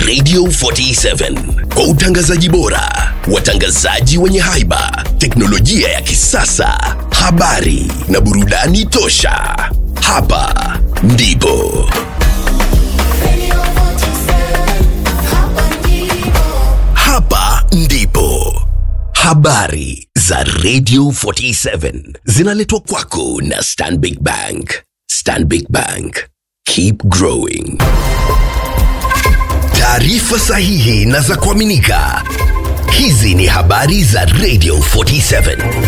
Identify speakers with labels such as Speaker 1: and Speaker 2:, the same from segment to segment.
Speaker 1: Radio 47 kwa utangazaji bora, watangazaji wenye haiba, teknolojia ya kisasa, habari na burudani tosha. Hapa ndipo hapa ndipo habari za Radio 47 zinaletwa kwako na Stanbic Bank. Stanbic Bank, keep growing. Taarifa sahihi na za kuaminika. Hizi ni habari za Radio 47.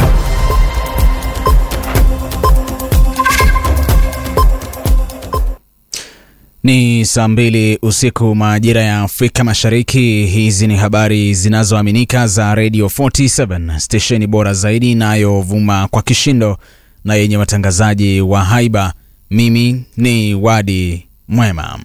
Speaker 2: Ni saa mbili usiku majira ya Afrika Mashariki. Hizi ni habari zinazoaminika za Radio 47, stesheni bora zaidi inayovuma kwa kishindo na yenye watangazaji wa haiba. Mimi ni Wadi Mwema.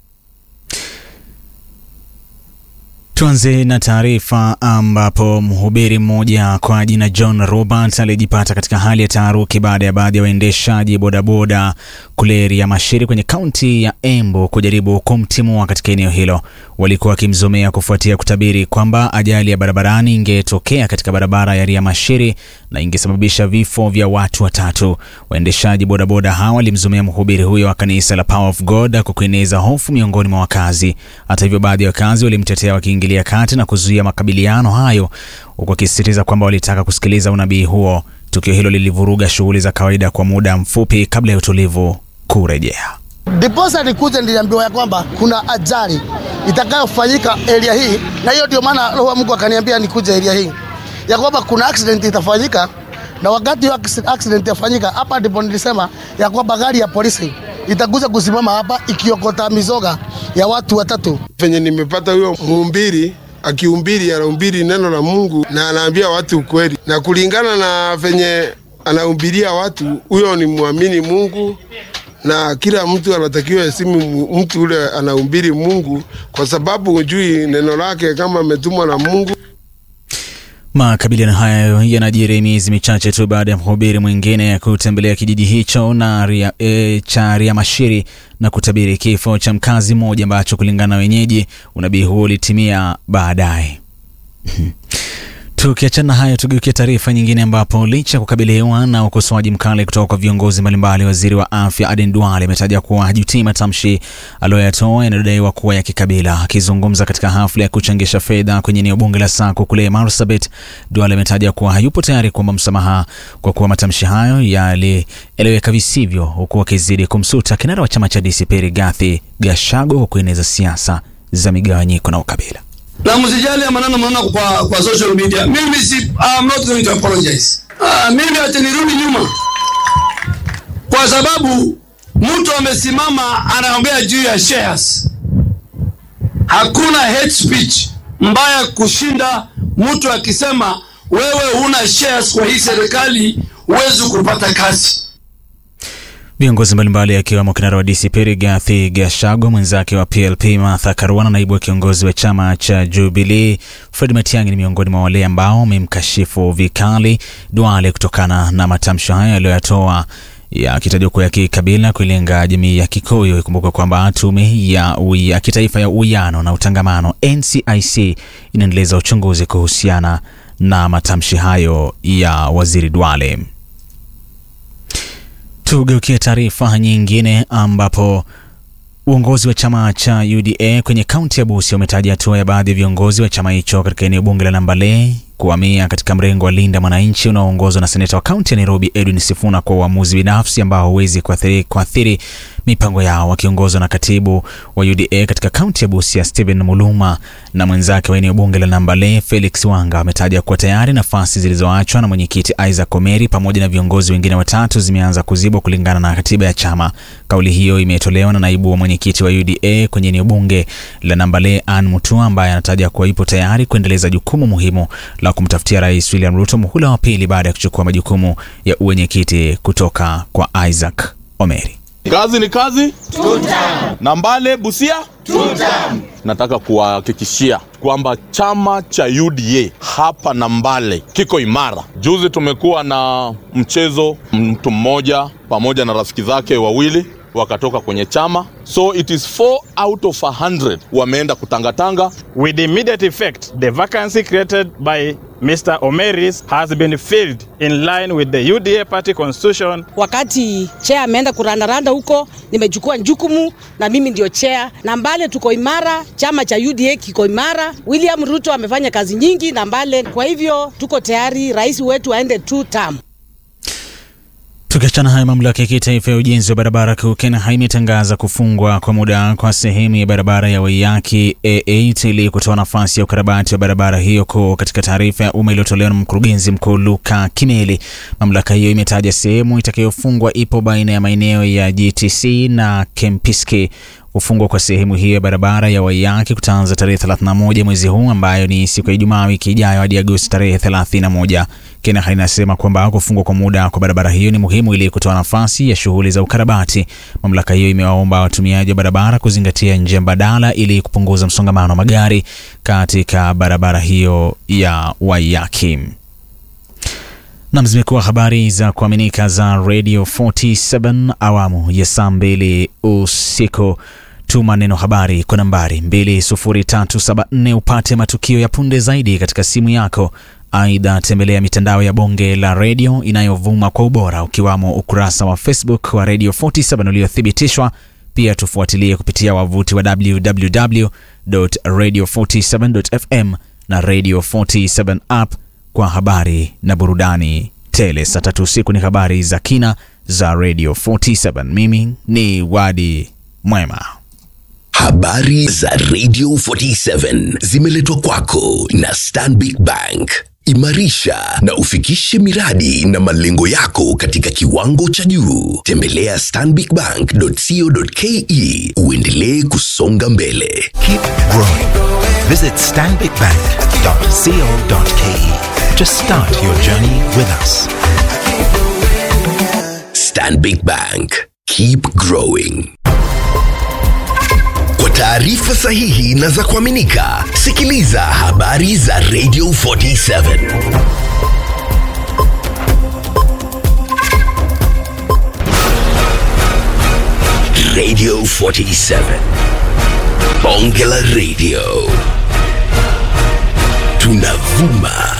Speaker 2: Tuanze na taarifa ambapo mhubiri mmoja kwa jina John Robert alijipata katika hali ya taharuki baada ya baadhi ya waendeshaji bodaboda kule Riamashiri kwenye kaunti ya Embu kujaribu kumtimua katika eneo hilo. Walikuwa wakimzomea kufuatia kutabiri kwamba ajali ya barabarani ingetokea katika barabara ya Riamashiri na ingesababisha vifo vya watu watatu. Waendeshaji bodaboda hawa walimzomea mhubiri huyo wa kanisa la Power of God kwa kueneza hofu miongoni mwa wakazi. Hata hivyo, baadhi ya wakazi walimtetea wakiingilia kati na kuzuia makabiliano hayo, huku wakisisitiza kwamba walitaka kusikiliza unabii huo. Tukio hilo lilivuruga shughuli za kawaida kwa muda mfupi kabla ya utulivu kurejea.
Speaker 3: Ndiposa nikuja niliambiwa ya kwamba kuna ajali itakayofanyika area hii, na hiyo ndio maana Roho wa Mungu akaniambia nikuje area hii ya kwamba kuna accident itafanyika, na wakati hiyo accident itafanyika hapa, ndipo nilisema ya kwamba gari ya polisi itakuja kusimama hapa ikiokota mizoga ya watu watatu.
Speaker 4: Venye nimepata huyo mhubiri akihubiri, anahubiri neno la Mungu na anaambia watu ukweli, na kulingana na venye anahubiria watu, huyo ni mwamini Mungu na kila mtu anatakiwa hesimu mtu ule anahubiri Mungu, kwa sababu hujui neno lake kama ametumwa na Mungu.
Speaker 2: Makabiliano hayo yanajiri miezi michache tu baada ya mhubiri mwingine kutembelea kijiji hicho na ria, e, cha Riamashiri na kutabiri kifo cha mkazi mmoja ambacho kulingana na wenyeji unabii huo ulitimia baadaye. Tukiachana hayo, tugeukia taarifa nyingine, ambapo licha ya kukabiliwa na ukosoaji mkali kutoka kwa viongozi mbalimbali, waziri wa afya Aden Duale ametaja kuwa hajutii matamshi aliyoyatoa yanayodaiwa kuwa ya kikabila. Akizungumza katika hafla ya kuchangisha fedha kwenye eneo bunge la Sako kule Marsabit, Duale ametaja kuwa hayupo tayari kuomba msamaha kwa kuwa matamshi hayo yalieleweka visivyo, huku akizidi kumsuta kinara wa chama cha DCP Rigathi Gachagua kwa kueneza siasa za migawanyiko na ukabila
Speaker 5: na msijali ya maneno mnaona kwa, kwa social media. Mimi si I'm not going to apologize. Uh, mimi acha nirudi nyuma, kwa sababu mtu amesimama anaongea juu ya shares. Hakuna hate speech mbaya kushinda mtu akisema wewe huna shares kwa hii serikali, huwezi kupata kazi.
Speaker 2: Viongozi mbalimbali akiwemo kinara wa DCP Rigathi Gachagua, mwenzake wa PLP Martha Karua na naibu wa kiongozi wa chama cha Jubilee Fred Matiang'i ni miongoni mwa wale ambao wamemkashifu vikali Duale kutokana na matamshi hayo aliyoyatoa yakitajwa kuwa ya kikabila kuilenga jamii ya Kikuyu. Ikumbuka kwamba tume ya, ya kitaifa ya uwiano na utangamano NCIC inaendeleza uchunguzi kuhusiana na matamshi hayo ya waziri Duale. Tugeukie taarifa nyingine ambapo uongozi wa chama cha UDA kwenye kaunti ya Busia umetaja hatua ya baadhi ya viongozi wa chama hicho katika eneo bunge la Nambale kuhamia katika mrengo wa Linda Mwananchi unaoongozwa na seneta wa kaunti ya Nairobi Edwin Sifuna kwa uamuzi binafsi ambao hauwezi kuathiri, kuathiri mipango yao. Wakiongozwa na katibu wa UDA katika kaunti ya Busia Stephen Muluma na mwenzake wa eneo bunge la Nambale Felix Wanga wametaja kuwa tayari nafasi zilizoachwa na mwenyekiti Isaac Omeri pamoja na viongozi wengine watatu zimeanza kuzibwa kulingana na katiba ya chama. Kauli hiyo imetolewa na naibu wa mwenyekiti wa UDA kwenye eneo bunge la Nambale Ann Mutua ambaye anataja kuwa ipo tayari kuendeleza jukumu muhimu la kumtafutia Rais William Ruto muhula wa pili baada ya kuchukua majukumu ya uwenyekiti kutoka kwa Isaac Omeri.
Speaker 6: Kazi ni kazi. Nambale Busia. Nataka kuwahakikishia kwamba chama cha UDA hapa Nambale kiko imara. Juzi tumekuwa na mchezo, mtu mmoja pamoja na rafiki zake wawili wakatoka kwenye chama so it is 4 out of 100 wameenda kutangatanga
Speaker 7: With immediate effect, the vacancy created by Mr. Omeris has been filled in line with the UDA party constitution.
Speaker 8: Wakati chair ameenda kurandaranda huko, nimechukua jukumu na mimi ndio chair. Na Mbale tuko imara, chama cha UDA kiko imara. William Ruto amefanya kazi nyingi na Mbale, kwa hivyo tuko tayari rais wetu aende two term.
Speaker 2: Tukiachana haya, mamlaka ya kitaifa ya ujenzi wa barabara kuu KENHA imetangaza kufungwa kwa muda kwa sehemu ya barabara ya Waiyaki A8 ili kutoa nafasi ya ukarabati wa barabara hiyo kuu. Katika taarifa ya umma iliyotolewa na mkurugenzi mkuu Luka Kimeli, mamlaka hiyo imetaja sehemu itakayofungwa ipo baina ya maeneo ya GTC na Kempiski. Kufungwa kwa sehemu hiyo ya barabara ya Waiyaki kutaanza tarehe 31 mwezi huu ambayo ni siku ya Ijumaa wiki ijayo hadi Agosti tarehe 31. KENHA inasema kwamba kufungwa kwa muda kwa barabara hiyo ni muhimu ili kutoa nafasi ya shughuli za ukarabati. Mamlaka hiyo imewaomba watumiaji wa barabara kuzingatia njia mbadala ili kupunguza msongamano wa magari katika barabara hiyo ya Waiyaki. Nam, zimekuwa habari za kuaminika za Radio 47 awamu ya saa mbili usiku. Tuma neno habari kwa nambari 20374 upate matukio ya punde zaidi katika simu yako. Aidha, tembelea mitandao ya bonge la redio inayovuma kwa ubora ukiwamo ukurasa wa Facebook wa Radio 47 uliothibitishwa. Pia tufuatilie kupitia wavuti wa www.radio47.fm na Radio 47 app kwa habari na burudani tele. Saa tatu usiku ni habari za kina za Radio 47. Mimi ni Wadi Mwema.
Speaker 1: Habari za Radio 47 zimeletwa kwako na Stanbic Bank. Imarisha na ufikishe miradi na malengo yako katika kiwango cha juu. Tembelea stanbicbank.co.ke uendelee kusonga mbele.
Speaker 9: Keep growing. Visit stanbicbank.co.ke to start your journey with us.
Speaker 1: Stanbic Bank. Keep growing. Kwa taarifa sahihi na za kuaminika, sikiliza habari za Radio 47. Radio 47. Bonge la Radio. Tunavuma